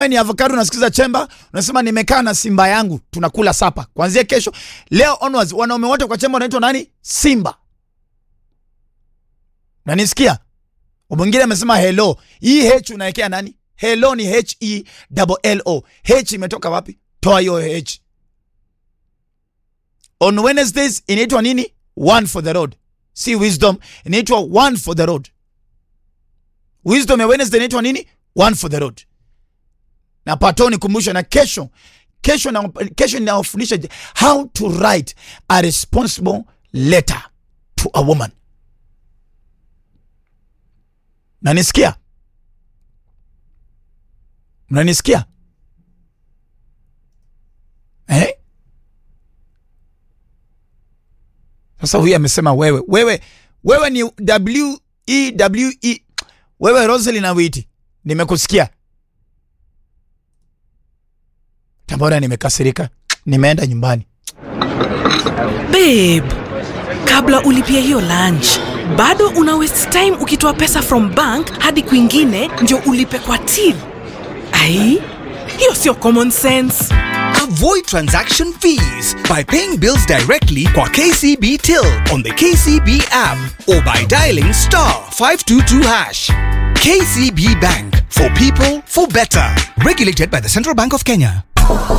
Wewe ni avocado unasikiza chemba, unasema nimekaa na simba yangu tunakula sapa. Kuanzia kesho leo onwards wanaume wote kwa chemba wanaitwa nani? Simba. Nanisikia? Mwingine amesema hello. Hii H unaekea nani? Hello ni H E double L O. H imetoka wapi? Toa hiyo H. On Wednesdays inaitwa nini? One for the road. Si wisdom, inaitwa one for the road. Wisdom ya Wednesday inaitwa nini? One for the road. Na patoni kumbusha na kesho kesho na kesho ninawafundisha how to write a responsible letter to a woman. Nanisikia? Mnanisikia? Eh? Sasa huyu amesema wewe, wewe, wewe ni W E W E. Wewe Roselyn Awiti, nimekusikia. Tambora, nimekasirika, nimeenda nyumbani. Babe, kabla ulipia hiyo lunch bado una waste time ukitoa pesa from bank hadi kwingine ndio ulipe kwa till. Ai, hiyo sio common sense. Avoid transaction fees by paying bills directly kwa KCB Till on the KCB app or by dialing star 522 hash. KCB Bank for people for better. Regulated by the Central Bank of Kenya.